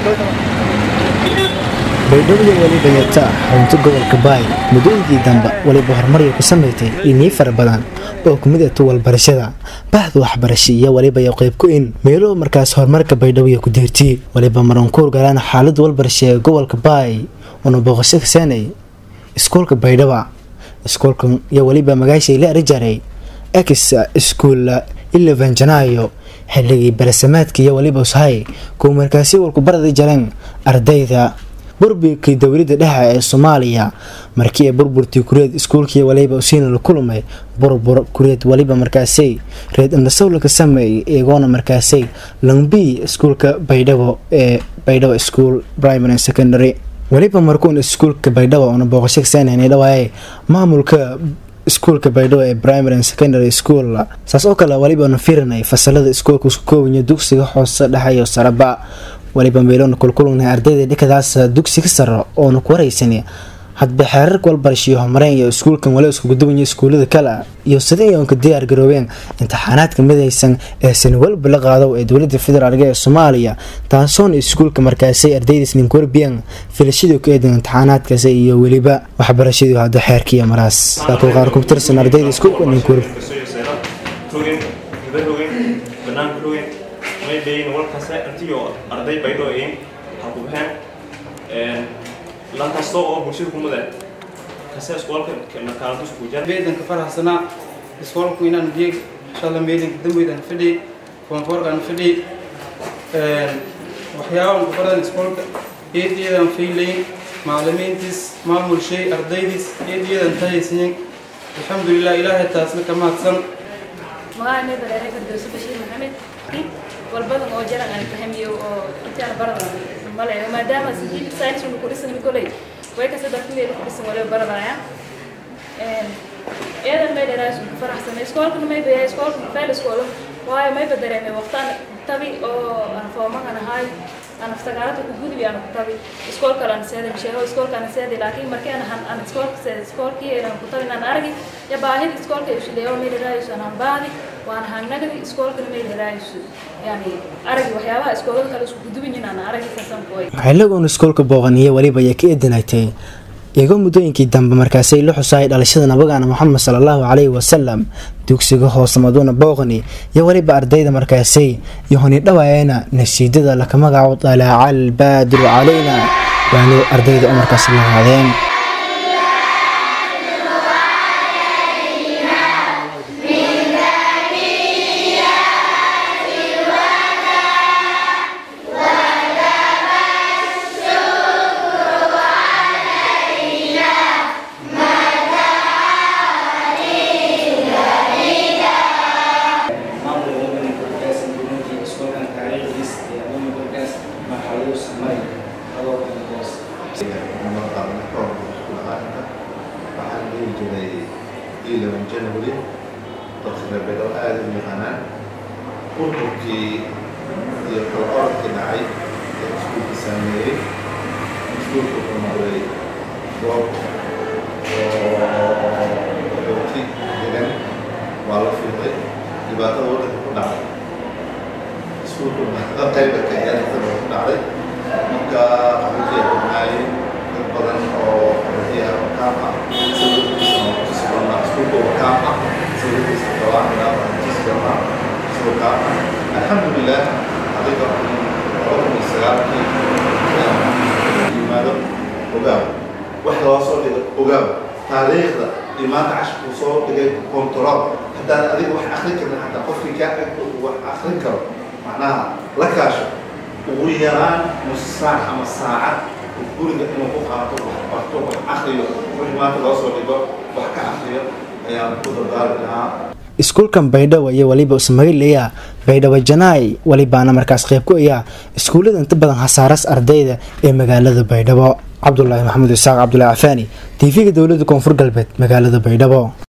baydhabo weliba yata xarunta gobolka baay muddooyinkii dambe weliba horumarya ku samaysay ilmiyo fara badan oo kumid ah tuwal barashada bahda waxbarasha iyo weliba yo qayb ku in meelo markaas horumarka baydhabo iyo ku deertiyey weliba marankuur galaan xaalada walbarasha ee gobolka baay una booqasho kaseenay iskuulka baydhaba iskuulkan iyo weliba magaashay la arijaray ex iskuul eleven janaayo xilligii barasamaadka iyo weliba ushay kuwa markaasi walku baradi jareen ardayda burburkii dowladda dhexe ee soomaaliya markii ay burburtii kureed iskuulkii waliba usiina la kulmay burbur kureed waliba markaasay reed indhasow ka sameeyay iyagoona markaasay langbi iskuulka baydhabo ee baydhabo school primary secondary weliba markuun iskuulka baydhabo una booqasho kasaanhanay dhawaaye maamulka iskuulka baydhabo ee primary and secondary school saas oo kale walibaanu firinay fasalada iskuulka isku koobanya dugsiga hoose dhexeeyo saraba waliba meeloona kulkulugnahay ardayda dhikadaas dugsiga saro oona ku wareysan hadba xeerarka walbarashiyo homareen iyo iskuulkan wali isku gudubanya iskuulada kale iyo sidii oonka diyaar garoobeen imtixaanaadka midaysan ee sani walba la qaado ee dowlada federaalk ee soomaaliya taasoona iskuulka markaasay ardaydiis ninkorbiyan filashadii ku eedan imtixaanaadkaasi iyo weliba waxbarashadii hadda xeerkiiyo maraas laakiin qaar ku tirsan ardayda iskuulka ninkorb arday baydhoo in hakubaheen lan kasta oo bulshada ku mudan kase iskoolka markaalantu isku jira beedanka faraxsanaa iskoolku inaan biyeeg inshallah meedanka dambeydaan fadhi koonfoorkaan fadhi waxyaabahan ku baran iskoolka eediyadan faylayn macalimiintiis maamulshay ardaydiis eediyadan tahaysiyin alxamdulilah ilaahay taasna ka mahadsan magaca meedareere firdowsi bashiir maxamed walbadan oo jaran aan fahmiyo oo intaan barada male maadaama sidiid science uu ku dhisan kolay way ka saddex meel ku dhisan wala baradaya een eedan may dheeraas ku faraxsan iskoolka may bay iskoolka fail iskool waayo may badareemay waqtan tabi oo aan foomahan ahay aan aftagaarada ku gudbi aan ku tabi iskoolka aan seeday sheego iskoolka aan seeday laakiin markii aan han aan iskoolka seeday iskoolkii aan ku tabi aan argi ya baahida iskoolka uu shileeyo may dheeraas aan baadi waan hangnagadi iskoolka may dheeraas yani aragi waxyaabaha iskoolada kale isku gudubin aan aragi kasan kooy xiligoon iskoolka booqaniyo weliba ayaa ka eedinaytay iyagoo muddooyinkii dambe markaasay la xusaayay dhalashada nabagaana moxamed sala allahu caleyhi wasalam dugsiga hoose maduuna booqani iyo weliba ardayda markaasay iyo honi dhawaayana nasiidada laka magaco dalaaca albaadiru calayna waanu ardayda u markaas la haadeen january dadka beelow aada u yaqaanaan ururkii iyo kala orodkii dhacay ee iskuulka saameeyey iskuulka wuxuu noqday goob oo xooti degan waa la fiiqay dhibaatada waddanka ku dhacday iskuulka dhibaatada qayba ka ciyaartada ku dhacday marka qaxootiya dhibnaayeen dad badan oo qaxootiya wakaam ah sawirkiisa oo ku sugan iskuulka wakaam ah sawirkiisa gabaanka jisgama wakaam ah alxamdulilah adiga labada iyo sagaalkii yimaado ogaaw wax loo soo dhigo ogaaw taariikhda iyo maanta cashirkuu soo dhigay control haddaan adiga wax akrin karin xataa qofkii kaa ag wax akrin karo macnaha la kaasho ugu yaraan nus saac ama saacad guriga inuu ku qaato wax barto wax akriyo wixii maanta loo soo dhigo wax ka akriyo ayaan ku dardaari lahaa iskuulkan baydhabo iyo weliba usmagilaya baydhabo janaay welibaana markaas qayb ku ayaa iskuullada inta badan hasaaras ardayda ee magaalada baydhabo cabdulaahi maxamed isaaq cabdulaahi cafaani tv-ga dowlada koonfur galbeed magaalada baydhabo